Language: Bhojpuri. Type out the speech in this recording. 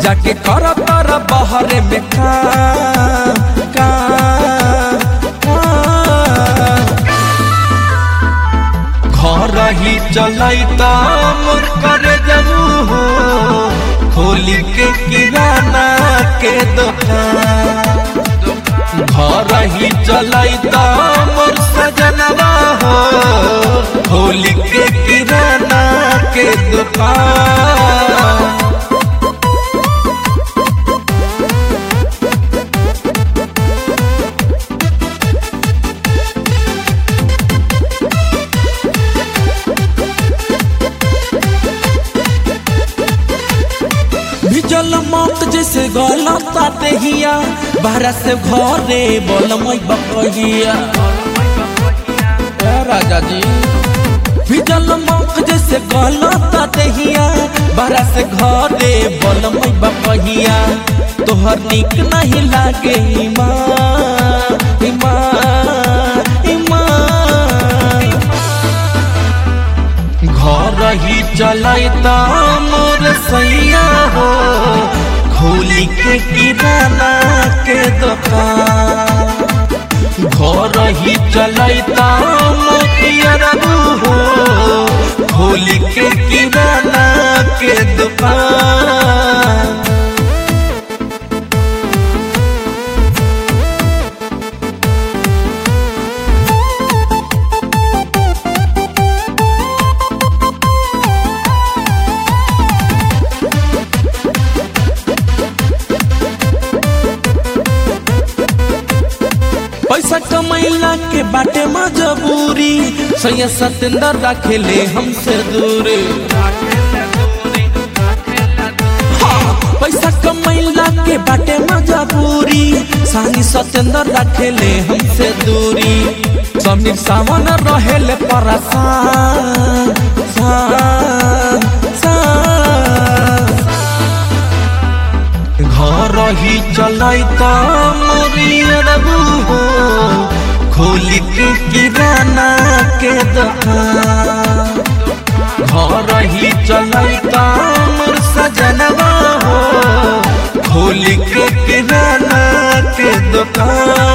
जाके कर तर बहरे में काम काम काम। घर ही चलैता मोर करे जबू हो खोली के किराना के दुकान घर ही चलैता मोर सजनवा हो खोली के किराना के दुकान भिजल मौत जैसे गलत हिया बाहर से घरे बोलमई बकहिया ए राजा जी भिजल मौत जैसे गलत हिया बाहर से घरे बोलमई बकहिया तोहर निक नहीं लागे ईमान ईमान ईमान घर ही चलैता मोर सैया हो खोली के किराना के दुकान घर ही चलैता मोतिया हो खोली के किराना के दुकान पैसा कमैला के बाटे मजबूरी सैया सतेंद्र रखेले हमसे दूरी हाँ, पैसा कमैला के बाटे मजबूरी सानी सतेंद्र रखेले हमसे दूरी समीर सावन रहेले परेशान सान, सान। घर ही चलैता मोरियर हो खोली के किराना के दुकान घर ही चलैता मोर सजनवा हो खोली के किराना के दुकान